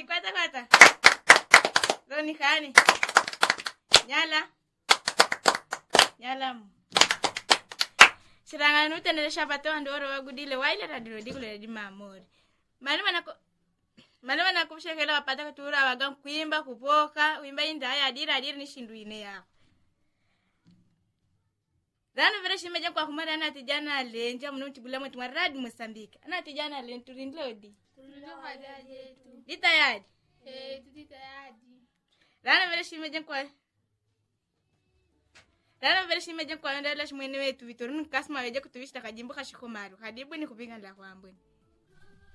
ati kwata kwata roni kani nyala nyala mu sirangana nutendelesha patewa ndoro wagudile waile radilo digule di mamori mali manako mali manakushekela wapata kutura waga kuimba kupoka wimba indaya adira adira ni shindu ine yako rano vere shimeja kwa kumara ana tijana alenja mno tibula mwetu maradi mosambika ana tijana alen turindlodi ditayadi rano vere shimeja kwa rano vere shimeja kwa ndala shimwene wetu vitorunu kasma weje kutuvishita kajimbo kashikomaru kadibu ni kupinga la kwambweni